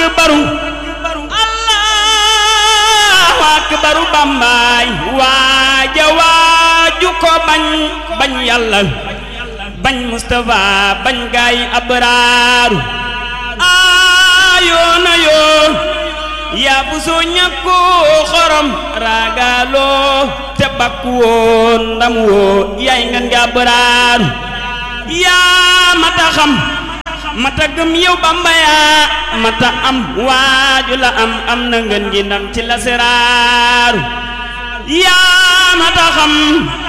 akbaru allahu akbaru bambaay waaja waaju ko bañ bañ yàlla bañ Mustafa bañ gaay abraaru aayoona yoo yaa bu soo ñàkku xorom raagaaloo te bakku woo ndam woo yaay ngan nga abraaru yaa mata xam mata gëm yow Bamba yaa mata am waaju la am am na ngeen gi ndam ci la seraaru yaa mata xam